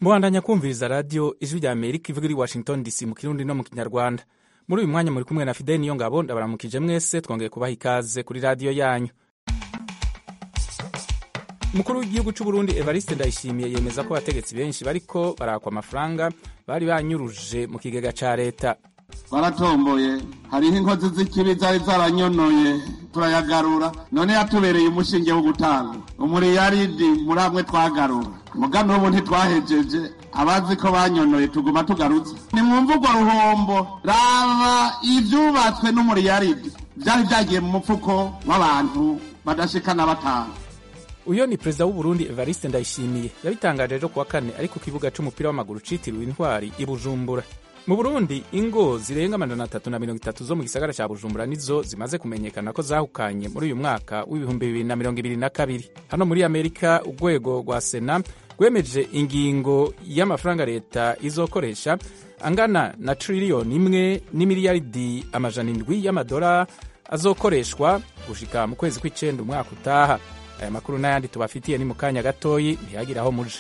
mubandanya kumviriza radiyo ijwi rya amerika ivuga iri washington dc mu kirundi no mu kinyarwanda muri uyu mwanya muri kumwe na fideli niyo ngabo ndabaramukije mwese twongeye kubaha ikaze kuri radiyo yanyu umukuru w'igihugu cy'u Burundi evariste ndayishimiye yemeza ko abategetsi benshi bariko barakwa amafaranga bari banyuruje mu kigega ca leta twaratomboye hariho inkozi z'ikibi zari zaranyonoye turayagarura none yatubereye umushinge wo gutanga umuriyaridi muri amwe twagarura muga n'ubu ntitwahejeje abazi ko banyonoye tuguma tugarutse nimwumva urwo ruhombo raba ivyubatswe n'umuriyaridi vyari vyagiye mu mufuko w'abantu badashikana batanga uyo ni perezida w'uburundi evariste ndayishimiye yabitangaje ejo kuwa kane ari ku kibuga c'umupira w'amaguru citiriwe intwari i bujumbura mu burundi ingo zirenga amajana atatu na mirongo itatu zo mu gisagara ca bujumbura nizo zimaze kumenyekana ko zahukanye muri uyu mwaka w'ibihumbi bibiri na mirongo ibiri na kabiri hano muri amerika urwego rwa sena rwemeje ingingo y'amafaranga leta izokoresha angana na triliyoni imwe n'imiliyaridi amajana indwi y'amadora azokoreshwa gushika mu kwezi kw'icenda umwaka utaha aya makuru n'ayandi tubafitiye ni mu kanya gatoyi ntihagire aho muja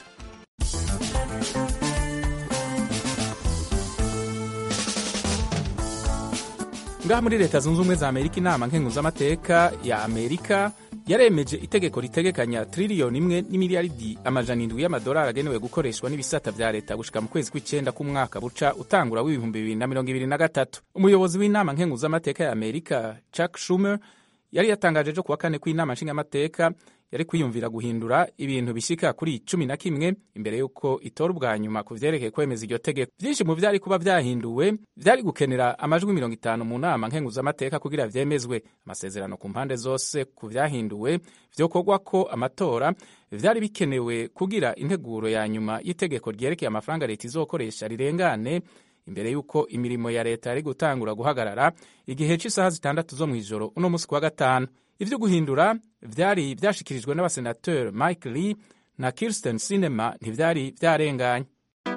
ngaha muri leta zunze ubumwe za amerika inama nkenguzamateka ya amerika yaremeje itegeko ritegekanya triliyoni imwe n'imiliyaridi amajana indwi y'amadolari agenewe gukoreshwa n'ibisata vya leta gushika mu kwezi kw'icenda k'umwaka buca utangura w'ibihumbi bibiri na mirongo ibiri na gatatu umuyobozi w'inama nkenguzamateka ya amerika chuck schumer yari yatangaje ejo kuwa kane ko inama nshingamateka yari kwiyumvira guhindura ibintu bishika kuri cumi na kimwe imbere y'uko itora ubwa nyuma ku vyerekeye kwemeza iryo tegeko vyinshi mu vyari kuba vyahinduwe vyari gukenera amajwi mirongo itanu mu nama nkenguzamateka kugira vyemezwe amasezerano ku mpande zose ku vyahinduwe vyokorwa ko amatora vyari bikenewe kugira integuro ya nyuma y'itegeko ryerekeye amafaranga leta izokoresha rirengane imbere y'uko imirimo ya leta yari gutangura guhagarara igihe cy'isaha zitandatu zo mu ijoro uno munsi kuwa gatanu ivyo guhindura vyari vyashikirijwe n'abasenateri mike lee na kirsten sinema ntivyari vyarenganye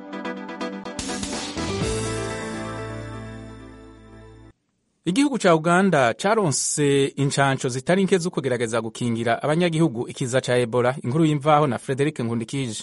igihugu ca uganda caronse incanco zitari nke zo kugerageza gukingira abanyagihugu ikiza ca ebola inkuru y'imvaho na frederic nkundikije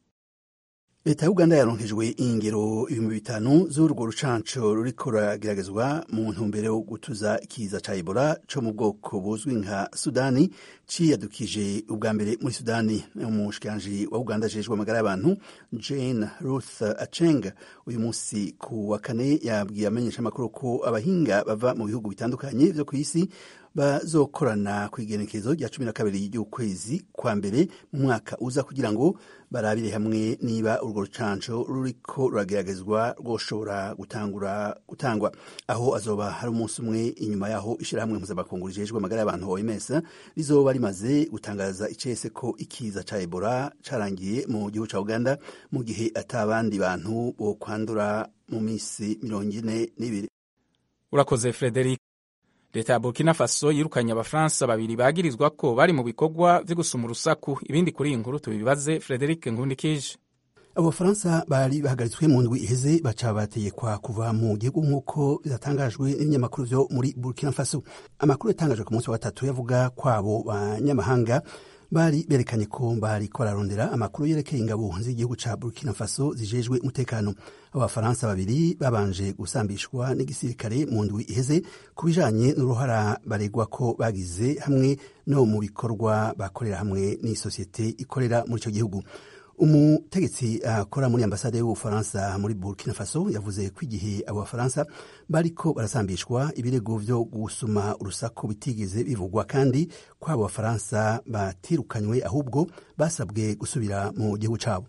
leta ya uganda yaronkejwe ingero ibihumbi bitanu z'urwo rucanco ruriko rurageragezwa mu ntumbero yo gutuza ikiza ca ebola co mu bwoko buzwi nka sudani ciyadukije ubwa mbere muri sudani umushikiranji wa uganda ajejwe amagara y'abantu jane ruth aceng uyu munsi ku wa kane yabwiye amenyeshamakuru ko abahinga bava mu bihugu bitandukanye vyo kw'isi bazokorana ku igenekerezo rya cumi na kabiri ry'ukwezi kwa mbere mu mwaka uza kugira ngo barabire hamwe niba urwo rucanco ruriko rurageragezwa rwoshobora gutangura gutangwa aho azoba hari umunsi umwe inyuma yaho ishirahamwe mpuzamakungu rijejwe amagara y'abantu OMS rizoba rimaze gutangaza icese ko ikiza ca Ebola carangiye mu gihugu ca Uganda mu gihe atabandi bantu bo kwandura mu misi mirongo ine n'ibiri urakoze Frederic leta ya burkina faso yirukanye abafaransa babiri bagirizwa ko bari mu bikorwa vyo gusuma urusaku ibindi kuri iyi nkuru tubibaze frederic nkundikije abo bafaransa bari bahagaritswe mu ndwi iheze baca bategekwa kuva mu gihugu nk'uko byatangajwe n'ibinyamakuru vyo muri burkina faso amakuru yatangajwe ku munsi wa gatatu yavuga kwabo banyamahanga bari berekanye ko bariko bararondera amakuru yerekeye ingabo z'igihugu ca burkina faso zijejwe umutekano abafaransa babiri babanje gusambishwa n'igisirikare mu ndwi iheze ku bijanye n'uruhara baregwa ko bagize hamwe no mu bikorwa bakorera hamwe n'isosiyete ikorera muri ico gihugu umutegetsi akora uh, muri ambasade y'ubufaransa muri burkina faso yavuze ko igihe abo bafaransa bariko barasambishwa ibirego vyo gusuma urusaku bitigeze bivugwa kandi ko abo bafaransa batirukanywe ahubwo basabwe gusubira mu gihugu cabo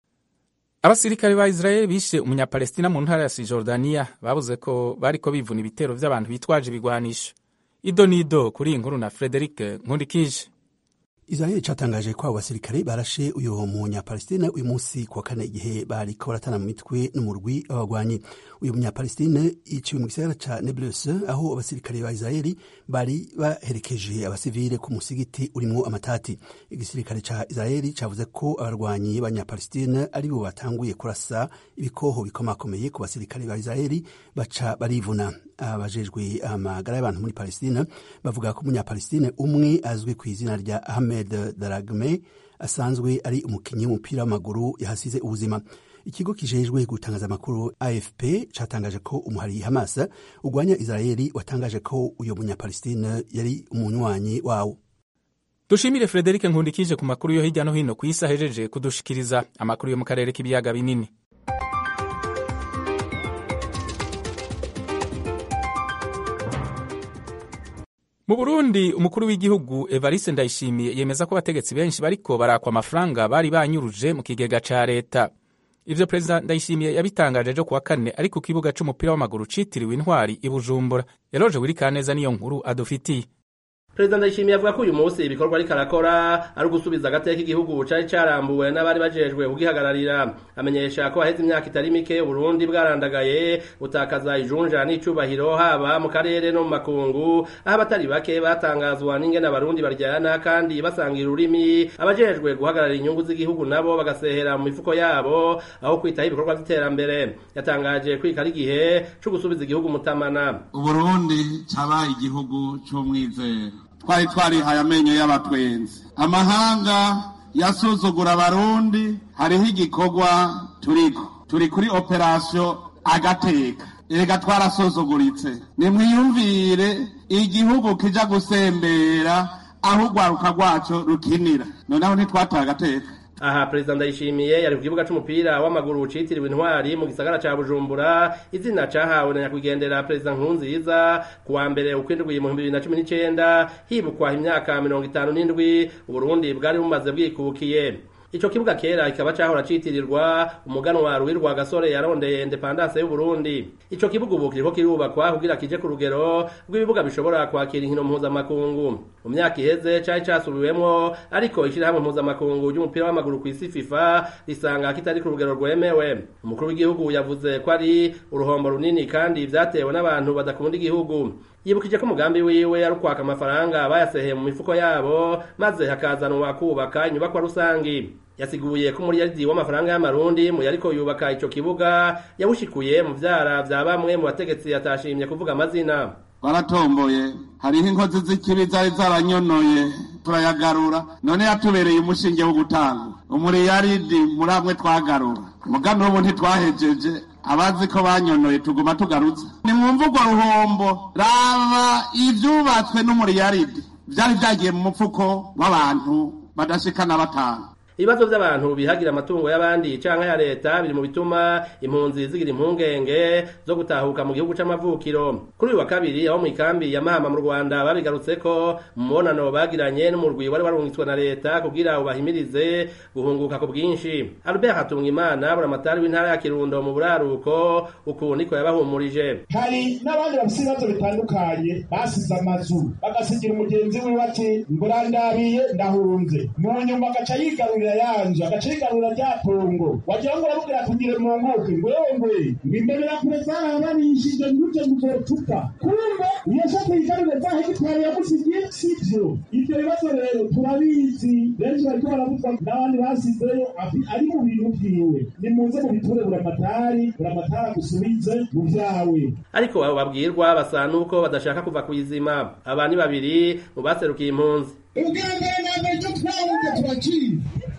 abasirikare ba israeli bishe umunyapalestina mu ntara ya sijordaniya babuze ko bariko bivuna ibitero vy'abantu bitwaje ibigwanisho ido nido kuri iyi nkuru na frederic nkundikije israel catangaje ko abo basirikare barashe uyu munyapalestine uyu munsi kuwa kane igihe bariko baratana mu mitwe n'umurwi w'abagwanyi uyu munyapalestine yiciwe mu gisagara ca neblus aho abasirikare ba israeli bari baherekeje abasivile ku musigiti urimwo amatati igisirikare ca israeli cavuze ko abarwanyi b'abanyapalestine ari bo batanguye kurasa ibikoho bikomakomeye ku basirikare ba israeli baca barivuna abajejwe amagara y'abantu muri palestina bavuga ko umunyapalestine umwe azwi ku izina rya ahmed daragme asanzwe ari umukinnyi w'umupira w'amaguru yahasize ubuzima ikigo kijejwe gutangaza amakuru afp catangaje ko umuhari hamas urwanya israeli watangaje ko uyo munyapalestine yari umunywanyi wawo dushimire Frederic nkundikije ku makuru yo hirya no hino ku isi ahejeje kudushikiriza amakuru yo mu karere k'ibiyaga binini mu burundi umukuru w'igihugu evariste ndayishimiye yemeza ko abategetsi benshi bariko barakwa amafaranga bari banyuruje mu kigega ca leta ivyo perezida ndayishimiye yabitangaje ejo kuwa kane ari ku kibuga c'umupira w'amaguru citiriwe intwari i bujumbura yaroje wirikaneza niyo nkuru adufitiye perezida ndayishimiye avuga ko uyu munsi ibikorwa ariko arakora ari ugusubiza agateka igihugu cari carambuwe n'abari bajejwe kugihagararira amenyesha ko haheze imyaka itari mike uburundi bwarandagaye butakaza ijunja n'icubahiro haba mu karere no mu makungu aho abatari bake batangazwa n'ingene abarundi baryana kandi basangira ururimi abajejwe guhagararira inyungu z'igihugu nabo bagasehera mu mifuko yabo aho kwitaho ibikorwa vy'iterambere yatangaje kwika ari igihe co gusubiza igihugu mutamana uburundi cabaye igihugu c'umwizero twari twarihaye amenyo y'abatwenzi amahanga yasuzugura abarundi hariho igikorwa turiko turi kuri operasiyo agateka erega twarasuzuguritse nimwiyumvire igihugu kija gusembera aho urwaruka rwaco rukinira noneho ntitwataye agateka aha perezida ndayishimiye yari ku kibuga c'umupira w'amaguru citiriwe intwari mu gisagara ca bujumbura izina cahawe na nyakwigendera perezida nkurunziza ku wa mbere ukwindwi mu bibiri na cumi n'icenda hibukwa imyaka mirongo itanu n'indwi uburundi bwari bumaze bwikukiye ico kibuga kera kikaba cahora citirirwa umuganwa ruwirwa gasore yarondeye independance y'uburundi ico kibuga ubu kiriko kirubakwa kugira kije ku rugero rw'ibibuga bishobora kwakira inkino mpuzamakungu mu myaka iheze cari casubiwemwo ariko ishirahamwe mpuzamakungu ry'umupira w'amaguru kw'isi fifa risanga kitari ku rugero rwemewe umukuru w'igihugu yavuze ko ari uruhombo runini kandi vyatewe n'abantu badakunda igihugu yibukije ko umugambi wiwe ari ukwaka amafaranga bayaseheye mu mifuko yabo maze hakazanwa kubaka inyubakwa rusangi yasiguye ko umuriyaridi w'amafaranga y'amarundi mu yariko yubaka ico kibuga yawushikuye mu vyara vya bamwe mu bategetsi yatashimye kuvuga amazina twaratomboye hariho inkozi z'ikibi zari zaranyonoye turayagarura none yatubereye umushinge wo gutanga umuriyaridi muri amwe twagarura mugano ubu ntitwahejeje abazi ko banyonoye tuguma tugarutse ni mu mvugo ruhombo raba ivyubatswe n'umuriyaridi vyari vyagiye mu mupfuko w'abantu badashikana batanu ibibazo by'abantu bihagira amatungo y'abandi canke ya leta biri mu bituma impunzi zigira impungenge zo gutahuka mu gihugu c'amavukiro kuri uyu wa kabiri aho mu ikambi ya mahama mu rwanda babigarutseko mu mubonano bagiranye n'umurwi wari warungitswe na leta kugira ubahimirize guhunguka ku bwinshi albert hatungimana buramatari w'intara ya kirundo mu buraruko uku niko yabahumurije hari n'abandi bafise ibibazo bitandukanye basize amazu bagasigira umugenzi wiwe ati ngurandabiye ndahunze mu nyuma agaca yigarurira yanje agaca yigarurira rya tongo wagira ngo uramubwira tugire mu nkuke ngwewe ngwe ngwimberera kure zarabanishije nguje nguzotuka kumbe iyo shaka yigarurire za hegitari yamusigiye sivyo ivyo bibazo rero turabizi benshi bariko baravuzwa n'abandi basizeyo ari mu bintu vyiwe nimuze mubiture buramatari buramatari agusubize mu vyawe ariko abo babwirwa basa nuko badashaka kuva kw'izima aba ni babiri mu baserukiye impunzi ubwa mbere na mbere icyo twahunze turakizi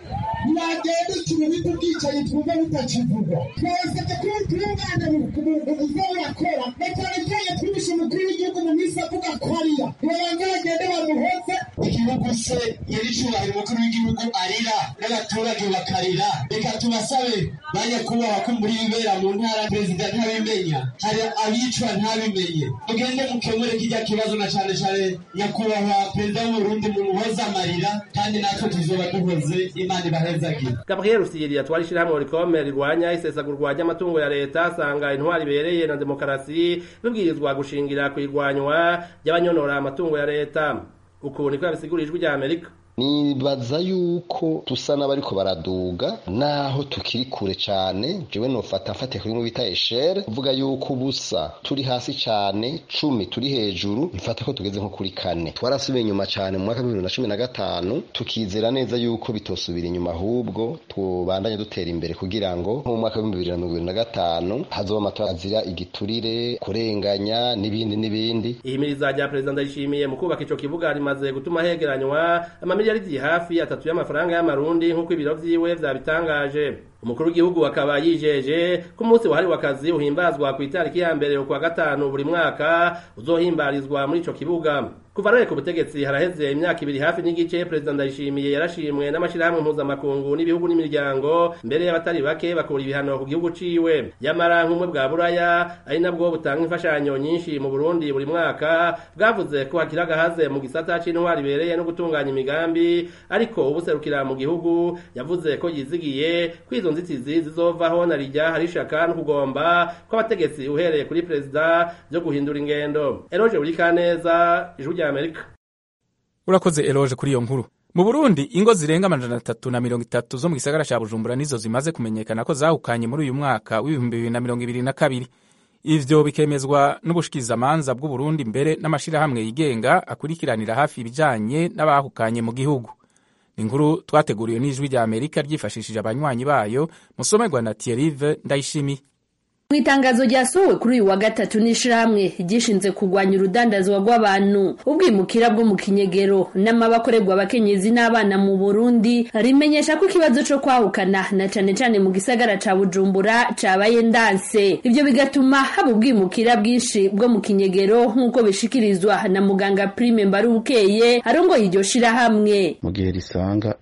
ntibagenda ikintu bita ubwicanyi twumva butakivugwa twasabye ko tubungana buza burakora na cyane cyane twibishe umukuru w'igihugu mu minsi avuga ko arira babanza bagende bamuhoze igihugu se nyir'icyubahiro umukuru w'igihugu arira n'abaturage bakarira reka tubasabe ba nyakubahwa ko muri bibera mu ntara perezida ntabimenya hari abicwa ntabimenye mugende mukemure kijya kibazo na cyane cyane nyakubahwa perezida w'uburundi mumuhoze amarira kandi natwe tuzoba duhoze imana ibahezagire gabriel rusiyeri yatwara ishyirahamwe rikome rirwanya isesagurwa ry'amatungo ya leta asanga intwari ibereye na demokarasi bibwirizwa gushingira ku irwanywa ry'abanyonora amatungo ya leta uku niko yabisigura ijwi rya amerika nibaza yuko tusa n'abariko baraduga naho tukiri kure cane jewe nofata mfate kuri mu bita eshere kuvuga yuko ubusa turi hasi cane cumi turi hejuru mfata ko tugeze nko kuri kane twarasubiye inyuma cane mu mwaka w'ibihumbi na cumi na gatanu tukizera neza yuko bitosubira inyuma ahubwo tubandanye dutera imbere kugira ngo nko mu mwaka w'ibihumbi bibiri na mirongo ibiri na gatanu hazoba amatora azira igiturire kurenganya n'ibindi n'ibindi ihimiriza rya perezida ndayishimiye mu kubaka ico kibuga rimaze gutuma hegeranywa miliyaridi hafi atatu y'amafaranga y'amarundi nk'uko ibiro vyiwe vyabitangaje umukuru w'igihugu akaba yijeje ko umunsi wahariwe akazi uhimbazwa ku itariki ya mbere ukwa gatanu buri mwaka uzohimbarizwa muri ico kibuga kuva rero ku butegetsi haraheze imyaka ibiri hafi n'igice perezida ndayishimiye yarashimwe n'amashirahamwe mpuzamakungu n'ibihugu n'imiryango mbere y'abatari bake bakura ibihano ku gihugu ciwe yamara nk'umwe bwa buraya ari nabwo butanga imfashanyo nyinshi mu burundi buri mwaka bwavuze ko hakiri agahaze mu gisata c'intwari ibereye no gutunganya imigambi ariko ubuserukira mu gihugu yavuze ko yizigiye ko izo nzitizi zizovaho na rijya hari ishaka no kugomba kw'abategetsi uhereye kuri perezida byo guhindura ingendo eroje burikaneza ijwi rya amerika urakoze eroje kuri iyo nkuru mu burundi ingo zirenga amajana atatu na mirongo itatu zo mu gisagara ca bujumbura nizo zimaze kumenyekana ko zahukanye muri uyu mwaka w'ibihumbi bibiri na mirongo ibiri na kabiri ivyo bikemezwa n'ubushikirizamanza bw'uburundi mbere n'amashirahamwe yigenga akurikiranira hafi ibijanye n'abahukanye mu gihugu inkuru twateguriwe n'ijwi rya amerika ryifashishije abanywanyi bayo musomerwa na tierive ndayishimiye mu itangazo ryasohowe kuri uyu wa gatatu n'ishirahamwe ryishinze kurwanya urudandazwa rw'abantu ubwimukira bwo mu kinyegero n'amabakorerwa abakenyezi n'abana mu burundi rimenyesha ko ikibazo co kwahukana na cane cane mu gisagara ca bujumbura cabaye ndanse ivyo bigatuma haba ubwimukira bwinshi bwo mu kinyegero nk'uko bishikirizwa na muganga prime mbarubukeye arongoye iryo shirahamwe mu gihe risanga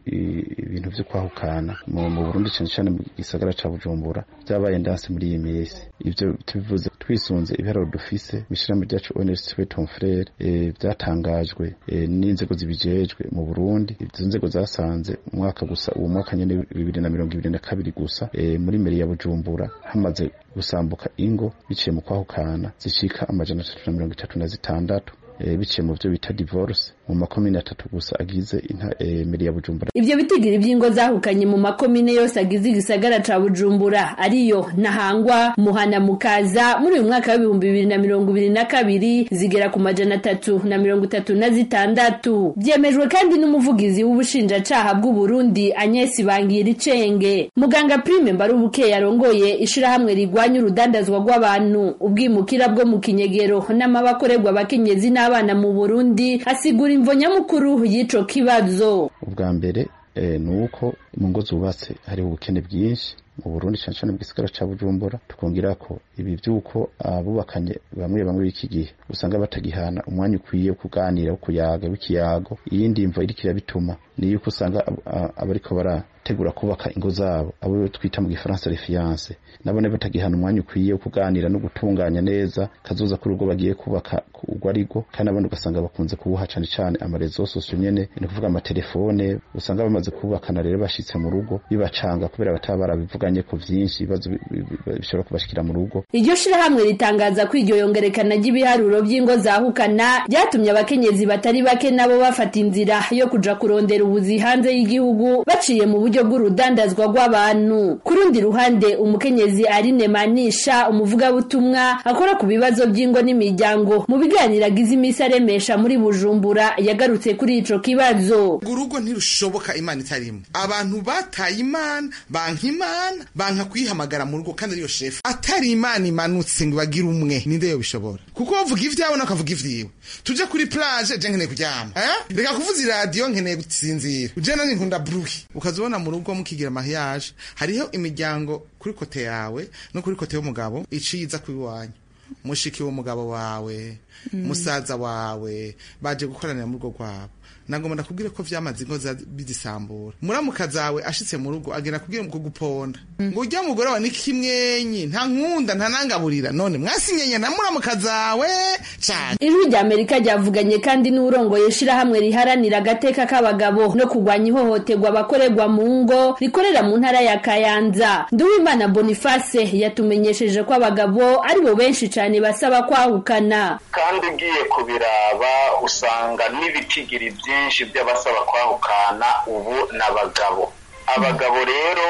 ibintu vyo kwahukana mu burundi cane cane mu gisagara ca bujumbura vyabaye ndanse muri iyi minsi ivyo tubivuze twisunze ibiharuro dufise mw'ishirahamwe ryacu ONSW Ton Frere vyatangajwe n'inzego zibijejwe mu Burundi izo nzego zasanze umwaka gusa uwo mwaka nyene bibiri na mirongo ibiri na kabiri gusa muri meri ya Bujumbura hamaze gusambuka ingo biciye mu kwahukana zishika amajana atatu na mirongo itatu na zitandatu biciye mu byo bita divorce mu makomine atatu gusa agize meri ya Bujumbura ivyo bitigiri vy'ingo zahukanye mu makomine yose agize igisagara ca Bujumbura ariyo Ntahangwa Muhana Mukaza muri uyu mwaka w'ibihumbi bibiri na mirongo ibiri na kabiri zigera ku majana atatu na mirongo itatu na zitandatu vyemejwe kandi n'umuvugizi w'ubushinjacaha bw'u Burundi Agnes Bangiricenge muganga Prime Mbarubuke yarongoye ishirahamwe rigwanya urudandazwa rw'abantu ubwimukira bwo mu kinyegero n'amabakorerwa abakenyezi n'abana mu Burundi asigura imvo nyamukuru y'ico kibazo ubwa mbere ni uko mu ngo zubatse hariho ubukene bwinshi mu Burundi cyane cyane mu gisagara ca Bujumbura tukongera ko ibi vyuko abubakanye bamwe bamwe b'iki gihe usanga batagihana umwanya ukwiye wo kuganira wo kuyaga w'ikiyago iyindi mvo iriko irabituma ni yuko usanga abariko barategura kubaka ingo zabo abo twita mu gifaransa refiance nabone batagihana umwanya ukwiye wo kuganira no gutunganya neza kazoza kuri urwo bagiye kubaka urwo arigo kandi abandi ugasanga bakunze kubuha cane cane amarezo sosio nyene ni kuvuga amatelefone usanga bamaze kubakana rero bashitse mu rugo bibacanga kubera bataba barabivuganye ku vyinshi ibibazo bishobora kubashikira mu rugo iryo shirahamwe ritangaza ko iryo yongerekana ry'ibiharuro vy'ingo zahukana ryatumye abakenyezi batari bake nabo bafata inzira yo kuja kurondera ubuzi hanze y'igihugu baciye mu buryo bw'urudandazwa rw'abantu ku rundi ruhande umukenyezi Aline Manisha umuvugabutumwa akora ku bibazo by'ingo n'imiryango mu biganiro agize imisi aremesha muri Bujumbura yagarutse kuri ico kibazo urugo ntirushoboka imana itarimo abantu bataye imana banka imana banka kuyihamagara mu rugo kandi ariyo shefu atari imana imanutse ngo bagire umwe ninde yo bishobora kuko bavuga ivyawe nakavuga ivyiwe tuje kuri plage je nkeneye kuryama eh reka kuvuza iradiyo nkeneye gusinzira uje nani nkunda bruhi ukazibona mu rugo mukigira mariage hariho imiryango kuri kote yawe no kuri kote y'umugabo iciza kuri wanyu mushiki w'umugabo wawe musaza wawe baje gukoranira mu rugo rwabo nagomba ndakubwire ko vyamaze ingo bizisambura muramuka zawe ashitse mu rugo agenda kubwira mu guponda ngo urya mugore wa nikimwenyi nta nkunda nta nangaburira none mwasinyenye na muramuka zawe cyane ijwi rya amerika ryavuganye kandi n'urongoye shirahamwe riharanira agateka k'abagabo no kurwanya ihohoterwa abakorerwa mu ngo rikorera mu ntara ya kayanza nduwimana boniface yatumenyesheje ko abagabo ari bo benshi cyane basaba kwahukana kandi ugiye kubiraba usanga n'ibitigiri byinshi by'abasaba kwahukana ubu n'abagabo abagabo rero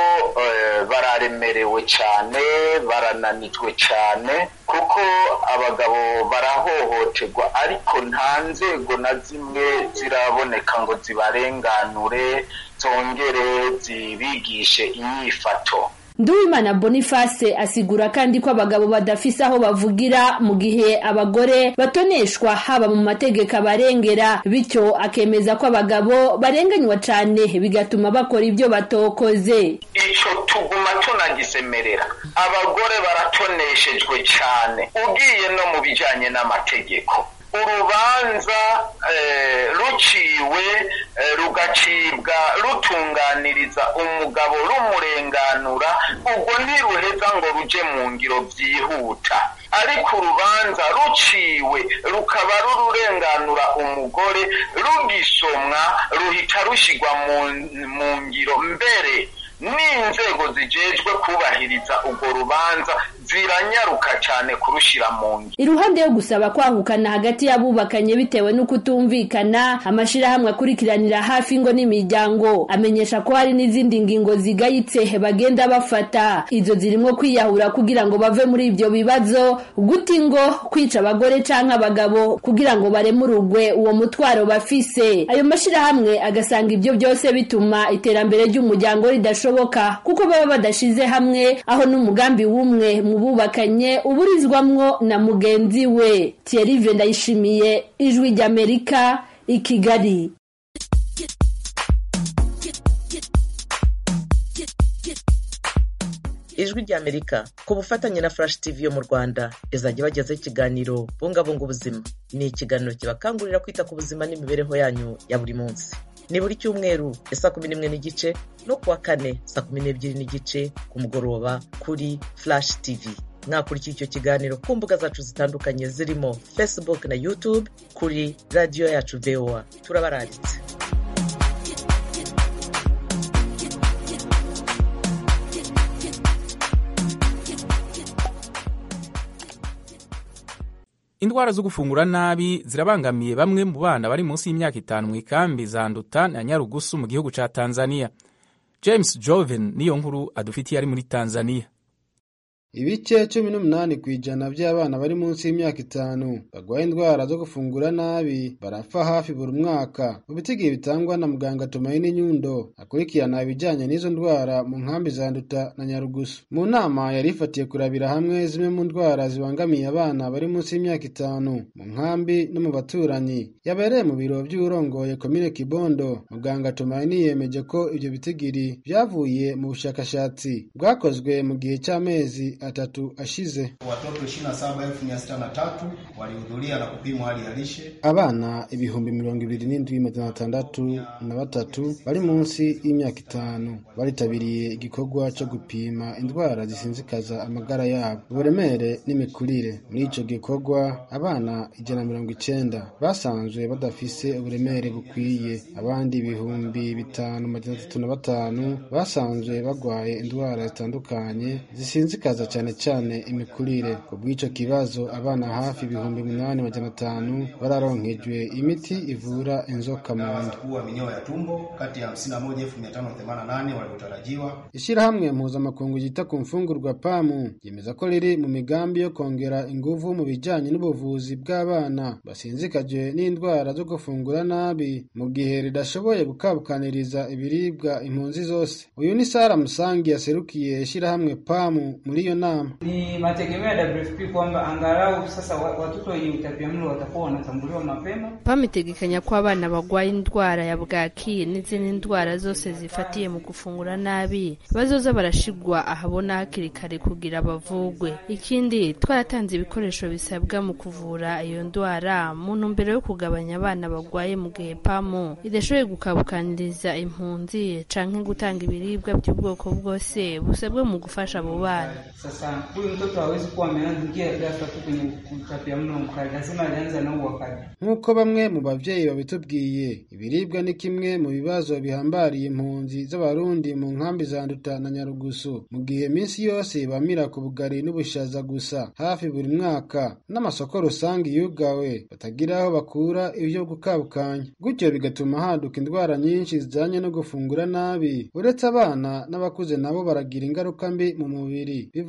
bararemerewe cyane barananijwe cyane kuko abagabo barahohoterwa ariko nta nzego na zimwe ziraboneka ngo zibarenganure zongere zibigishe inyifato Nduwimana Boniface asigura kandi ko abagabo badafise aho bavugira mu gihe abagore batoneshwa haba mu mategeko abarengera bityo akemeza ko abagabo barenganywa cane bigatuma bakora ibyo batokoze ico tuguma tunagisemerera abagore baratoneshejwe cane ugiye no mu bijanye n'amategeko urubanza ruciwe rugacibwa rutunganiriza umugabo rumurenganura ubwo ntiruheza ngo ruje mu ngiro byihuta ariko urubanza ruciwe rukaba rururenganura umugore rugisomwa ruhita rushyirwa mu ngiro mbere n'inzego zijejwe kubahiriza urwo rubanza ziranyaruka cyane kurushyira mu ngiro iruhande yo gusaba kwahukana hagati y'abubakanye bitewe no kutumvikana amashirahamwe akurikiranira hafi ngo n'imiryango amenyesha ko hari n'izindi ngingo zigayitse bagenda bafata izo zirimo kwiyahura kugira ngo bave muri ibyo bibazo guta ingo kwica abagore canke abagabo kugira ngo baremurugwe uwo mutwaro bafise ayo mashirahamwe agasanga ibyo byose bituma iterambere ry'umuryango ridashoboka kuko baba badashize hamwe aho n'umugambi w'umwe mu bubakanye uburizwamwo na mugenzi we Thierry Ndayishimiye ijwi ry'Amerika i Kigali ijwi ry'amerika ku bufatanye na flash tv yo mu rwanda izajya bagezaho ikiganiro bungabunga ubuzima ni ikiganiro kibakangurira kwita ku buzima n'imibereho yanyu ya buri munsi ni buri cyumweru ya saa kumi n'imwe n'igice no kuwa kane saa kumi n'ebyiri n'igice ku mugoroba kuri flash tv mwakurikiye icyo kiganiro ku mbuga zacu zitandukanye zirimo facebook na youtube kuri radiyo yacu voa turabararitse indwara zo gufungura nabi zirabangamiye bamwe mu bana bari munsi y'imyaka itanu mu ikambi za nduta na nyarugusu mu gihugu ca tanzania james joven niyo nkuru adufitiye ari muri tanzania ibice cumi n'umunani ku ijana by'abana bari munsi y'imyaka itanu barwaye indwara zo gufungura nabi barapfa hafi buri mwaka mu bitigihe bitangwa na muganga tumaini nyundo akurikirana ibijyanye n'izo ndwara mu nkambi za nduta na nyarugusu mu nama yari ifatiye kurabira hamwe zimwe mu ndwara zibangamiye abana bari munsi y'imyaka itanu mu nkambi no mu baturanyi yabereye mu biro by'urongoye komine kibondo muganga tumaini yemeje ko ibyo bitigiri byavuye mu bushakashatsi bwakozwe mu gihe cy'amezi atatu ashize. Watoto 27,603 walihudhuria na kupimwa hali ya lishe. Abana ibihumbi mirongo ibiri n'indwi magana atandatu na batatu bari munsi y'imyaka itanu baritabiriye igikorwa cyo gupima indwara zisinzikaza amagara yabo, uburemere n'imikurire. Muri ico gikorwa abana ijana na mirongo icenda basanzwe badafise uburemere bukwiye, abandi ibihumbi bitanu magana atatu na batanu basanzwe bagwaye indwara zitandukanye zisinzikaza cyane cyane imikurire ku bw'icyo kibazo abana hafi ibihumbi umunani magana atanu bararonkejwe imiti ivura inzoka mu nda kuwa minyoo ya tumbo kati ya 51588 waliotarajiwa. Ishyirahamwe mpuzamakungu ryita ku mfungurwa pamu ryemeza ko riri mu migambi yo kongera ingufu mu bijyanye n'ubuvuzi bw'abana basinzikajwe n'indwara zo gufungura nabi mu gihe ridashoboye gukabukaniriza ibiribwa impunzi zose uyu ni Sara Musangi yaserukiye ishyirahamwe pamu muri iyo nama. Ni mategemeo ya WFP kwamba angalau sasa watoto wenye utapiamlo watakuwa wanatambuliwa mapema. PAM itegekanya ko abana barwaye indwara ya bwaki n'izindi ndwara zose zifatiye mu gufungura nabi bazoza barashigwa ahabona hakiri kare kugira bavugwe. Ikindi twaratanze ibikoresho bisabwa mu kuvura iyo ndwara mu ntumbero yo kugabanya abana barwaye mu gihe PAM idashoboye gukabukaniriza impunzi canke gutanga ibiribwa by'ubwoko bwose busabwa mu gufasha abo bana. Sasa huyu mtoto hawezi kuwa ameanza ghafla tu kwenye utapiamlo mkali, lazima alianza nao wakati. Nk'uko bamwe mu bavyeyi babitubwiye, ibiribwa ni kimwe mu bibazo bihambariye impunzi z'abarundi mu nkambi za Nduta na Nyarugusu, mu gihe minsi yose bamira ku bugari n'ubushaza gusa hafi buri mwaka, n'amasoko rusange yugawe batagira aho bakura ivyo gukabukanya, gutyo bigatuma haduka indwara nyinshi zijanye no gufungura nabi, uretse abana n'abakuze nabo baragira ingaruka mbi mu mubiri biva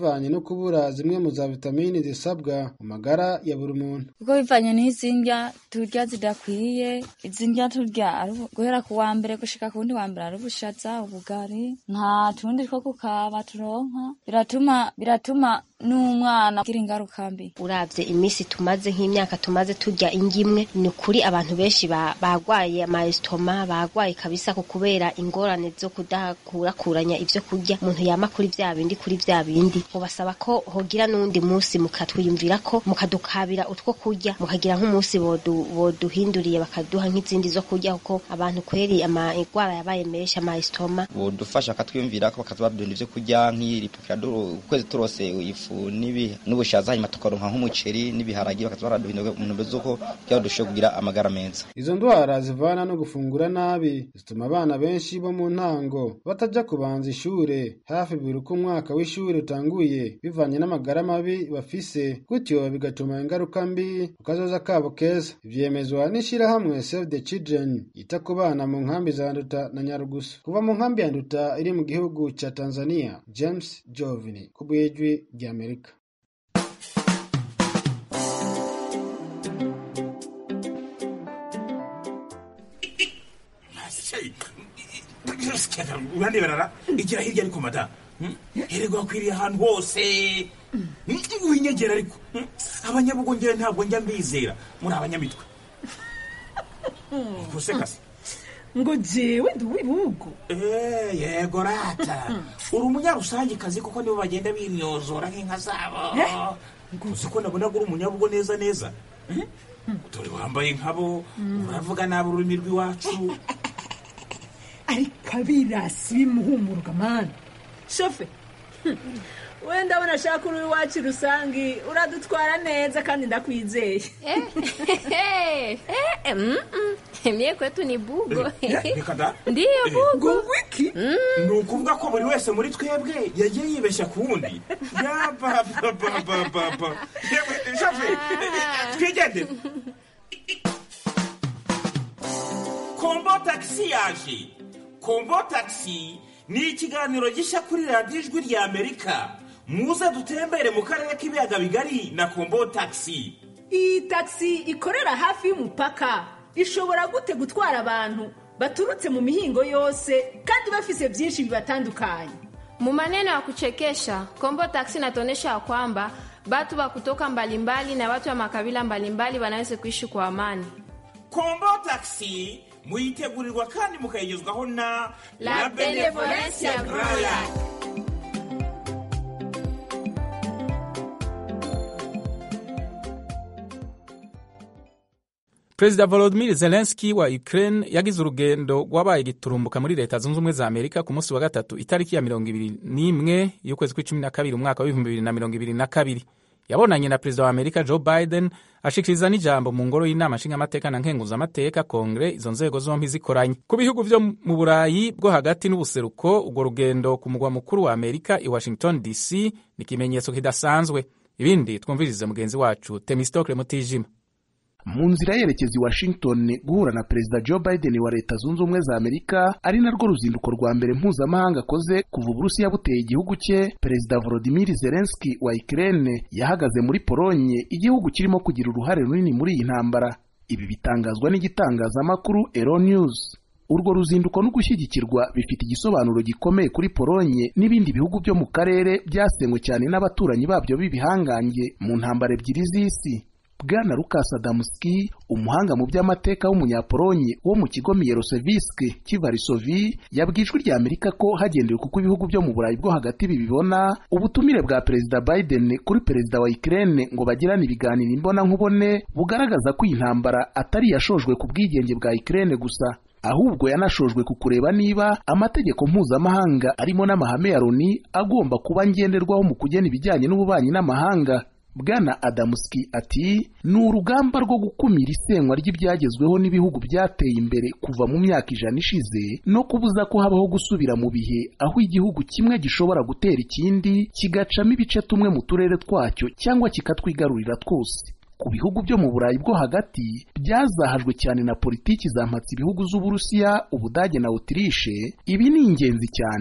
bivanye no kubura zimwe mu za vitamini zisabwa mu magara ya buri muntu kuko bivanye n'izi ndya turya zidakwiye izi ndya turya ari ubu- guhera ku wa mbere gushika ku wundi wa mbere ari ubushaza ubugari nta tundi two kukaba turonka biratuma biratuma n'umwana agira ingaruka mbi uravye iminsi tumaze nk'imyaka tumaze turya ingimwe ni ukuri abantu benshi ba- bagwaye amayesitoma bagwaye kabisa ku kubera ingorane zo kudakurakuranya ivyo kurya umuntu yama kuri vya bindi kuri vya bindi mubasaba ko hogira n'uwundi munsi mukatwiyumvirako mukadukabira utwo kurya mukagira nk'umunsi bodu- boduhinduriye bakaduha nk'izindi zo kurya kuko abantu kweri amagwara yabaye menshi amayesitoma bodufasha bakatwiyumvirako bakatubadunda ivyo kurya nk'iripukira ukwezi turose ifu n'ibi- n'ubushaza hanyuma tukaronka nk'umuceri n'ibiharagi bakaza baraduhindura mu ntumbero z'uko kugira ngo dushobore kugira amagara meza izo ndwara zivana no gufungura nabi zituma abana benshi bo mu ntango batajya kubanza ishure hafi buri uko umwaka w'ishure utanguye bivanye n'amagara mabi bafise gutyo bigatuma ingaruka mbi ku kazoza kabo keza ivyemezwa n'ishirahamwe save the children yita ku bana mu nkambi za nduta na nyarugusu kuva mu nkambi ya nduta iri mu gihugu ca tanzania james jovini ku bw'ijwi ry'amerika urandeberara igira hirya ariko mada herego hakwiriye ahantu hose winyegera ariko abanyabugongera ntabwo njya mbizera muri abanyamitwe gusekase ngo jewe ndi uw'ibihugu Eh, yego rata uri umunyarusangikazi kuko nibo bagenda binyozora nk'inka zabo uzi ko nabona ko uri umunyabugo neza neza dore wambaye nkabo uravuga nabi ururimi rw'iwacu ariko abirasi bimuhumuruka mani shofe wenda ndabona ashaka uri iwacu rusangi uradutwara neza kandi ndakwizeye Mie kwetu ni bugo. reka da Ndiyo bugo. wiki ni ukuvuga ko buri wese muri twebwe yagiye yibeshya ku wundi yabababababa yewe shafe twigendere kombo tagisi yaje kombo tagisi ni ikiganiro gishya kuri radiyo ijwi rya amerika muze dutembere mu karere k'ibiyaga bigari na kombo tagisi iyi tagisi ikorera hafi y'umupaka ishobora gute gutwara abantu baturutse mu mihingo yose kandi bafise byinshi bibatandukanye Mu maneno ya kuchekesha, Kombo Taxi inatuonyesha ya kwamba watu wa kutoka mbalimbali na watu wa makabila mbalimbali wanaweza kuishi kwa amani. kombo tagisi muyitegurirwa kandi mukayigezwaho na La Benevolencia Royal. perezida volodimir zelenski wa ukraine yagize urugendo rwabaye giturumbuka muri leta zunze ubumwe za amerika ku munsi wa gatatu itariki ya mirongo ibiri n'imwe y'ukwezi kw'icumi na kabiri umwaka w'ibihumbi bibiri na mirongo ibiri na kabiri yabonanye na perezida wa amerika joe biden ashikiriza n'ijambo mu ngoro y'inama nshingamateka na nkenguzamateka kongere izo nzego zombi zikoranye ku bihugu vyo mu burayi bwo hagati n'ubuseruko urwo rugendo ku mugwa mukuru wa amerika i washington dc ni ikimenyetso kidasanzwe ibindi twumvirize mugenzi wacu temistokle mutijima mu nzira yerekeza i washington guhura na perezida joe biden wa leta zunze ubumwe za amerika ari narwo ruzinduko rwa mbere mpuzamahanga akoze kuva uburusiya buteye igihugu cye perezida volodimir zelenski wa ukraine yahagaze muri polonye igihugu kirimo kugira uruhare runini muri iyi ntambara ibi bitangazwa n'igitangazamakuru ero news urwo ruzinduko no gushyigikirwa bifite igisobanuro gikomeye kuri polonye n'ibindi bihugu byo mu karere byasenywe cyane n'abaturanyi babyo b'ibihangange mu ntambara ebyiri z'isi bwana Lukas Adamski umuhanga mu by'amateka w'umunyapolonye wo mu kigo Mierosevisk cy'Ivarisovi yabwiye ijwi rya Amerika ko hagendewe kuko ibihugu byo mu Burayi bwo hagati bibibona ubutumire bwa perezida Biden kuri perezida wa Ukraine ngo bagirane ibiganiro imbona nkubone bugaragaza ko iyi ntambara atari yashojwe ku bwigenge bwa Ukraine gusa ahubwo yanashojwe ku kureba niba amategeko mpuzamahanga arimo n'amahame ya Loni agomba kuba ngenderwaho mu kugena ibijyanye n'ububanyi n'amahanga bwana adamuski ati ni urugamba rwo gukumira isenywa ry'ibyagezweho n'ibihugu byateye imbere kuva mu myaka ijana ishize no kubuza ko habaho gusubira mu bihe aho igihugu kimwe gishobora gutera ikindi kigacamo ibice tumwe mu turere twacyo cyangwa kikatwigarurira twose ku bihugu byo mu burayi bwo hagati byazahajwe cyane na politiki zampatse ibihugu z'uburusiya ubudage na otirishe ibi ni ingenzi cyane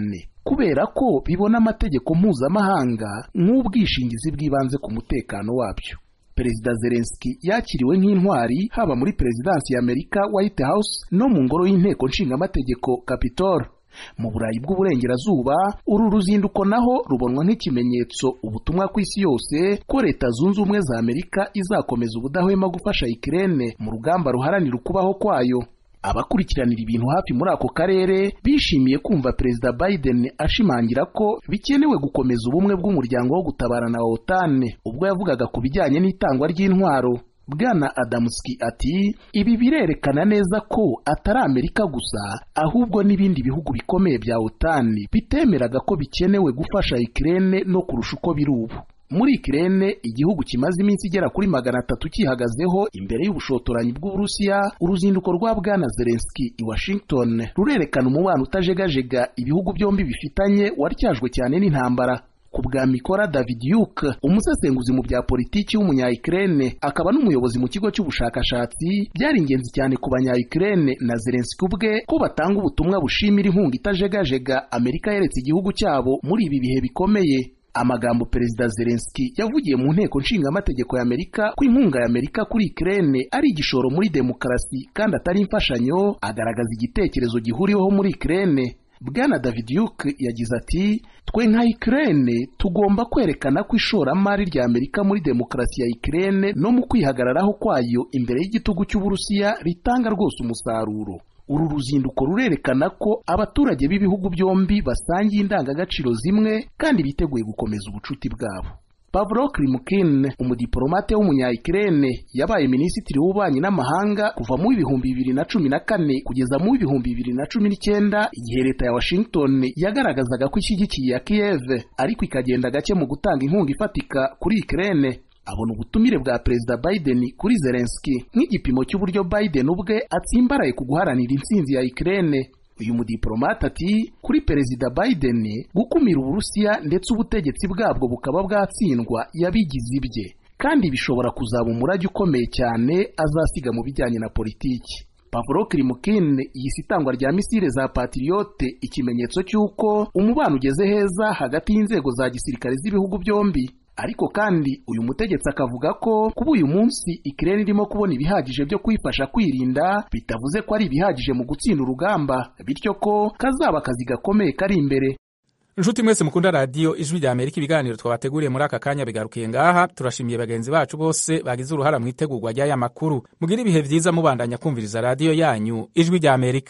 kubera ko bibona amategeko mpuzamahanga nk'ubwishingizi bw'ibanze ku mutekano wabyo perezida zelenski yakiriwe nk'intwari haba muri perezidansi ya amerika white house no mu ngoro y'inteko nshingamategeko capitol mu burayi bw'uburengerazuba uru ruzinduko naho rubonwa nk'ikimenyetso ubutumwa ku isi yose ko leta zunze ubumwe za amerika izakomeza ubudahwema gufasha ikirene mu rugamba ruharanira ukubaho kwayo abakurikiranira ibintu hafi muri ako karere bishimiye kumva perezida biden ashimangira ko bikenewe gukomeza ubumwe bw'umuryango wo gutabarana wa otane ubwo yavugaga ku bijyanye n'itangwa ry'intwaro bwana adamuski ati ibi birerekana neza ko atari amerika gusa ahubwo n'ibindi bihugu bikomeye bya otani bitemeraga ko bikenewe gufasha ikirene no kurusha uko biri ubu muri ikirene igihugu kimaze iminsi igera kuri magana atatu cyihagazeho imbere y'ubushotoranyi bw'uburusiya uruzinduko rwa bwana zelenski i washington rurerekana umubano utajegajega ibihugu byombi bifitanye waryajwe cyane n'intambara ku bwa mikora david yuke umusesenguzi mu bya politiki w'umunya-ukraine akaba n'umuyobozi mu kigo cy'ubushakashatsi byari ingenzi cyane ku banya-ukraine na zelenski ubwe ko batanga ubutumwa bushimira inkunga itajegajega amerika yeretse igihugu cyabo muri ibi bihe bikomeye amagambo perezida zelenski yavugiye mu nteko nshingamategeko y'amerika ko inkunga y'amerika kuri ukraine ari igishoro muri demokarasi kandi atari imfashanyo agaragaza igitekerezo gihuriweho muri ukraine bwana david yuke yagize ati twe nka ikirere tugomba kwerekana ko ishoramari rya amerika muri demokarasi ya ikirere no mu kwihagararaho kwayo imbere y'igitugu cy'uburusiya ritanga rwose umusaruro uru ruzinduko rurerekana ko abaturage b'ibihugu byombi basangiye indangagaciro zimwe kandi biteguye gukomeza ubucuti bwabo Pavlo Klimkin umudiplomate w'umunya-Ukraine yabaye minisitiri w'ububanyi n'amahanga kuva mu ibihumbi bibiri na cumi na kane kugeza mu ibihumbi bibiri na cumi n'icyenda igihe leta ya Washington yagaragazaga ko ishyigikiye ya Kiev ariko ikagenda gake mu gutanga inkunga ifatika kuri Ukraine abona ubutumire bwa perezida Biden kuri Zelensky nk'igipimo cy'uburyo Biden ubwe atsimbaraye ku guharanira intsinzi ya Ukraine uyu mudiplomate ati kuri perezida Biden gukumira uburusiya ndetse ubutegetsi bwabwo bukaba bwatsindwa yabigize ibye kandi bishobora kuzaba umurage ukomeye cyane azasiga mu bijyanye na politiki Pavlo Klimkin yise itangwa rya misile za Patriote ikimenyetso cy'uko umubano ugeze heza hagati y'inzego za gisirikare z'ibihugu byombi ariko kandi uyu mutegetsi akavuga ko kuba uyu munsi ikirere irimo kubona ibihagije byo kwifasha kwirinda bitavuze ko ari ibihagije mu gutsinda urugamba bityo ko kazaba akazi gakomeye kari imbere inshuti mwese mukunda radiyo ijwi rya amerika ibiganiro twabateguriye muri aka kanya bigarukiye ngaha turashimiye bagenzi bacu bose bagize uruhara mu itegurwa ry'aya makuru mugire ibihe byiza mubandanya kumviriza radiyo yanyu ijwi rya amerika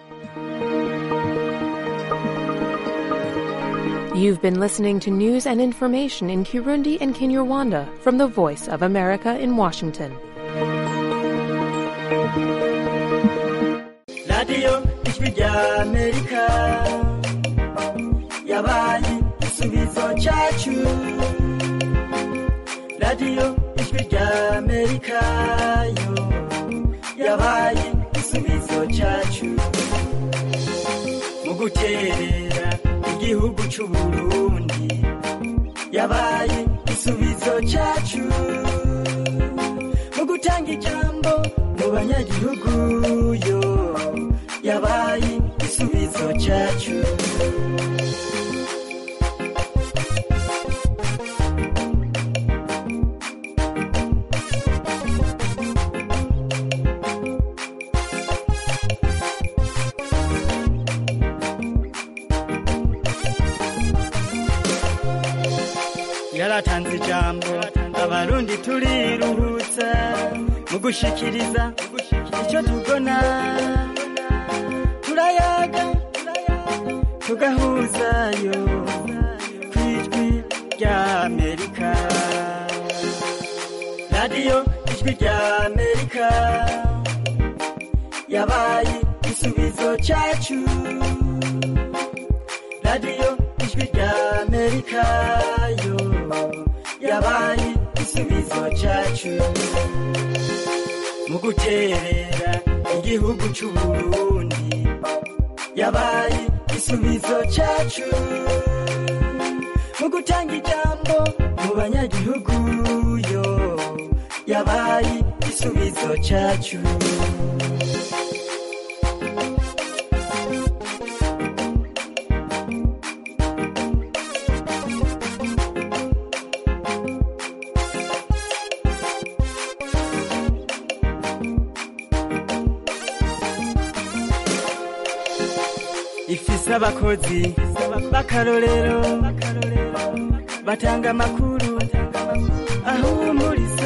You've been listening to news and information in Kirundi and Kinyarwanda from the Voice of America in Washington. radiyo ijwi rya amerika yabaye igisubizo cyacu radiyo ijwi rya amerika yo yabaye igisubizo cyacu mu guterera igihugu cy'uburundi yabaye igisubizo cyacu mu gutanga ijambo mu banyagihugu yo yabaye igisubizo cyacu yaratanze ijambo abarundi turiruhutsa mu gushikiriza icyo tubona turayaga tugahuzayo ku ijwi rya amerika radiyo ijwi rya amerika yabaye igisubizo cyacu radiyo ijwi rya amerika yo yabaye igisubizo cyacu mu guterera igihugu cy'uburundi yabaye igisubizo cyacu mu gutanga ijambo mu banyagihugu yo yabaye igisubizo cyacu bafise abakozi b'akarorero batanga amakuru ahumuriza